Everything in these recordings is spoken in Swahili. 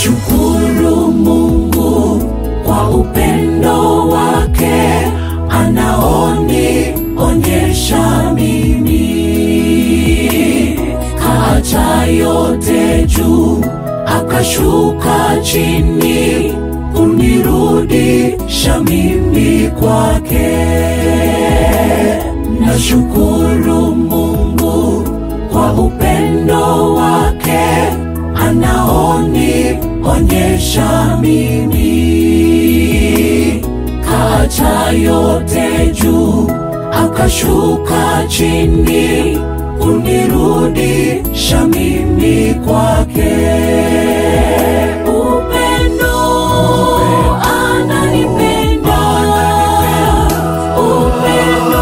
Nashukuru Mungu kwa upendo wake anaonionyesha mimi, kaacha yote juu akashuka chini kunirudisha mimi kwake. Nashukuru Mungu kwa upendo wake anaonionyesha mimi, kaacha yote juu akashuka chini kunirudisha mimi kwake. Upendo ananipenda, upendo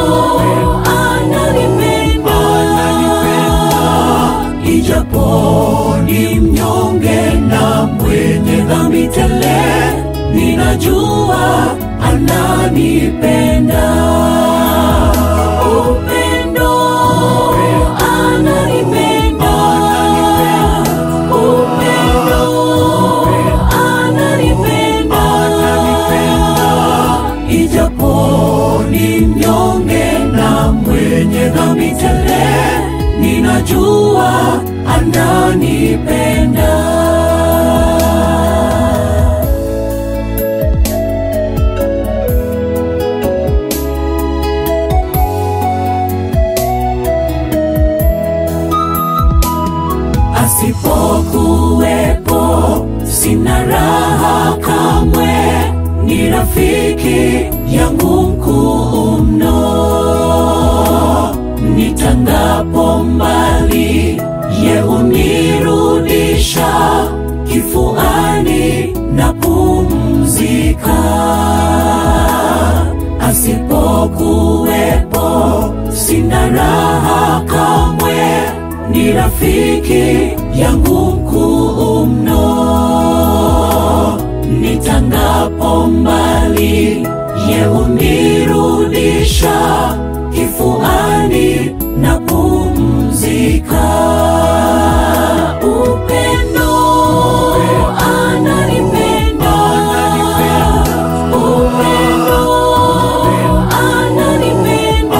ananipenda, ijapo ni mnyonge na mwenye dhambi tele, ninajua ananipenda. Upendo ananipenda, upendo ananipenda, ijapo ni mnyonge na mwenye dhambi tele, ninajua ananipenda. Asipokuwepo sina raha kamwe, ni rafiki yangu mkuu mno. Nitangapo mbali, ye hunirudisha kifuani na pumzika. Asipokuwepo sina raha kamwe, ni rafiki yangu mkuu mno. Nitangapo mbali, ye hunirudisha kifuani na pumzika. Upendo ananipenda, upendo ananipenda,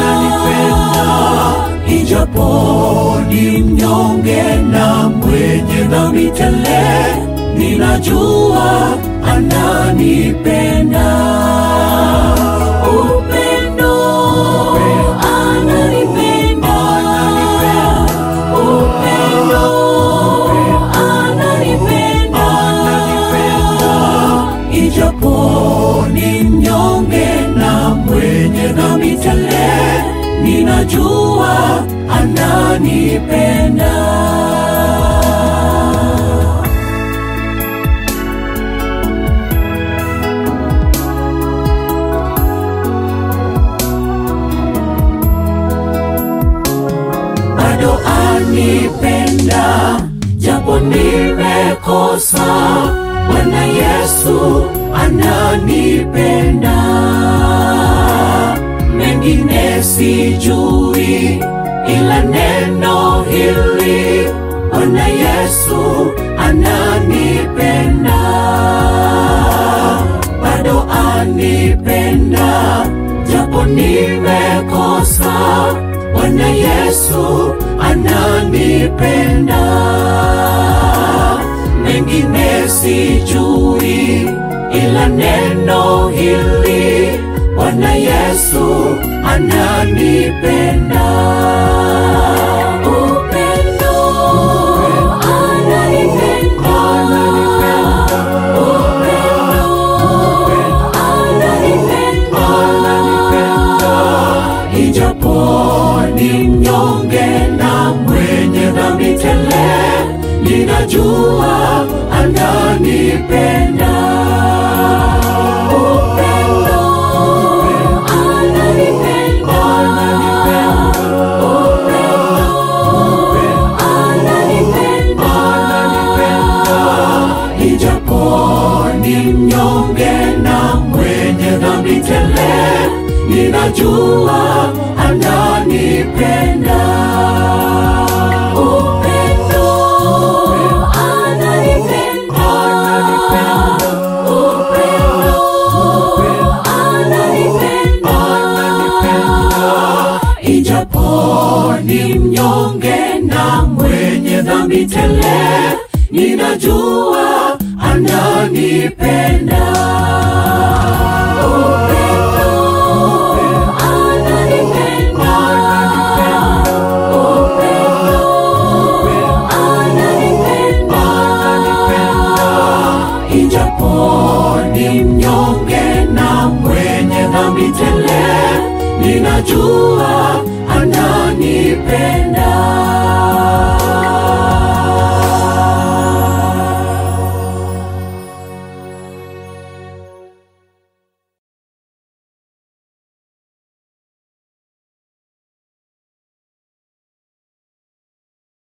ijapo ni mnyonge na mwenye dhambi tele, ninajua ananipenda. Upendo ananipenda, upendo ananipenda, ijapo ni mnyonge na mwenye dhambi tele, ninajua ananipenda. bado anipenda, japo nimekosa. Bwana Yesu ananipenda, mengine sijui, ila neno hili, Bwana Yesu ananipenda, bado anipenda, japo nimekosa. Bwana Yesu ananipenda, mengine sijui, ila neno hili, Bwana Yesu ananipenda. Upendo ananipenda, upendo ananipenda, ijapo ni mnyonge na mwenye dhambi tele, ninajua ananipenda. Upendo ananipenda, upendo ananipenda, ijapo ni mnyonge na mwenye dhambi tele, ninajua ananipenda. Upendo ananipenda ijapo ni mnyonge na mwenye dhambi tele, ninajua ananipenda. Upendo, ananipenda. Upendo, ananipenda. Ijapo ni mnyonge na mwenye dhambi tele, ninajua